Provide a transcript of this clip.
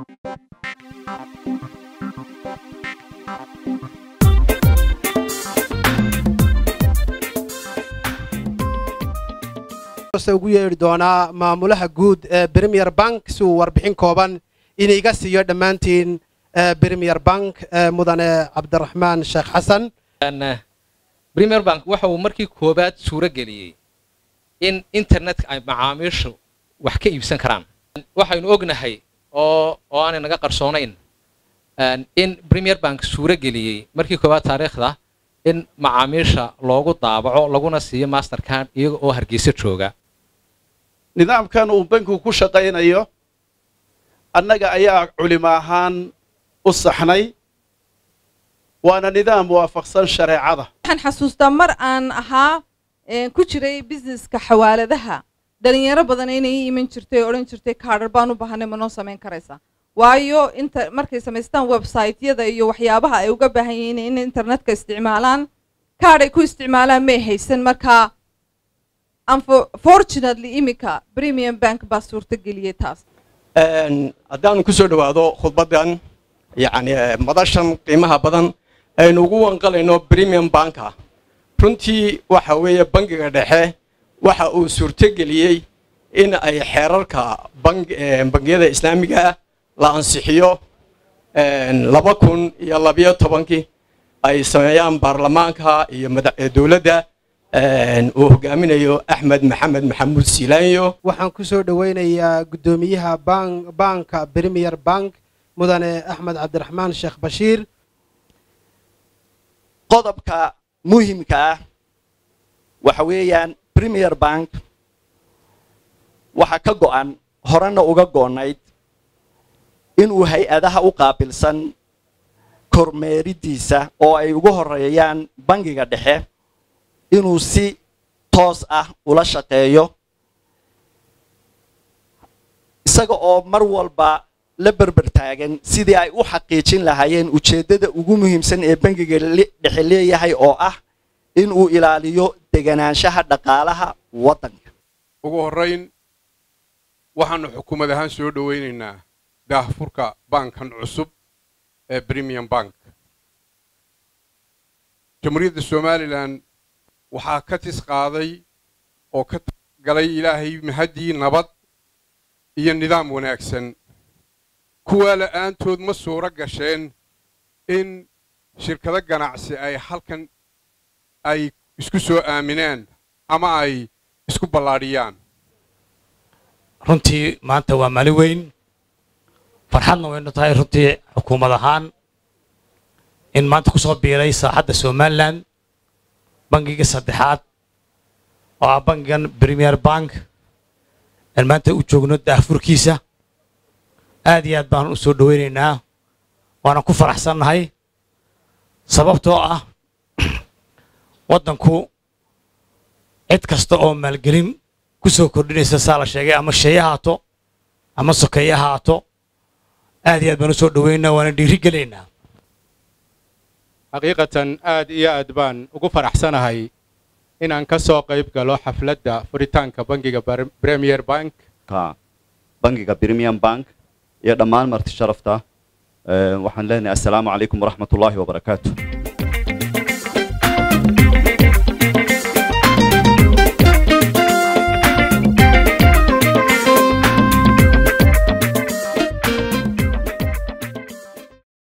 ugu yeedhi doonaa maamulaha guud ee premier bank si uu warbixin kooban iniga siiyo dhammaantiin premier bank mudane cabdiraxmaan sheekh xasan premier bank waxa uu markii koowaad suuro geliyey in internetka ay macaamiishu wax ka iibsan karaan waxaynu ognahay oo oo aanay naga qarsoonayn in premier bank suuro geliyey markii koowaad taariikhda in macaamiisha loogu daabaco laguna siiyo mastercard iyaga oo hargeysa jooga nidaamkan uu bankigu ku shaqaynayo annaga ayaa culimo ahaan u saxnay waana nidaam waafaqsan shareecada waxaan xasuustaa mar aan ahaa ku jiray busineska xawaaladaha dhalinyaro badan inay ii iman jirtay oo odhan jirtay kaadhar baan u baahanay ma noo samayn karaysaa waayo inta markay samaystaan websaytyada iyo waxyaabaha ay uga baahan yihiin in internetka isticmaalaan kaadh ay ku isticmaalaan may haysan markaa unfortunately iminka premium bank baa suurtageliyey taas haddaanu ku soo dhowaado khudbaddan yacni madashan qiimaha badan aynu ugu wanqalayno premium banka runtii waxa weeye bangiga dhexe waxa uu suurtogeliyey in ay xeerarka bangiyada islaamiga la ansixiyo laba kun iyo labiyo tobankii ay sameeyaan baarlamaanka iyo dowladda uu hogaaminayo axmed maxamed maxamuud siilaanyo waxaan ku soo dhowaynayaa guddoomiyaha baanka premier bank mudane axmed cabdiraxmaan sheekh bashiir qodobka muhimka ah waxa weeyaan premier bank waxaa ka go'an horena uga go'nayd inuu hay-adaha u qaabilsan kormeeridiisa oo ay ugu horeeyaan bangiga dhexe inuu si toos ah ula shaqeeyo isaga oo mar walba la berber taagan sidii ay u xaqiijin lahaayeen ujeeddada ugu muhiimsan ee bangiga dhexe leeyahay oo ah inuu ilaaliyo deganaanshaha dhaqaalaha waddanka ugu horrayn waxaannu xukuumad ahaan soo dhowaynaynaa daahfurka baankan cusub ee premium bank jamhuuriyadda somalilan waxaa ka tis qaaday oo ka galay ilaahay mahaddii nabad iyo nidaam wanaagsan kuwaa la'aantood ma suuro gasheen in shirkado ganacsi ay halkan ay isku soo aaminaan ama ay isku ballaadhiyaan runtii maanta waa maalin weyn farxadna waynu tahay runtii xukuumad ahaan in maanta ku soo biiray saaxadda somalilan bangiga saddexaad oo ah bangigan premier bank aan maanta u joogno daahfurkiisa aad iyo aad baan u soo dhowaynaynaa waana ku faraxsannahay sababtoo ah waddanku cid kasta oo maalgelin ku soo kordhinaysa saa la sheegay ama sheeye haato ama sokeeye haato aad iyo aad baan u soo dhowaynaynaa waana dhiiri gelaynaa xaqiiqatan aad iyo aad baan ugu faraxsanahay inaan ka soo qayb galo xafladda furitaanka bangiga premier bank bangiga premium bank iyo dhammaan marti sharafta waxaan leenahay assalaamu calaykum waraxmat ullaahi wabarakaatu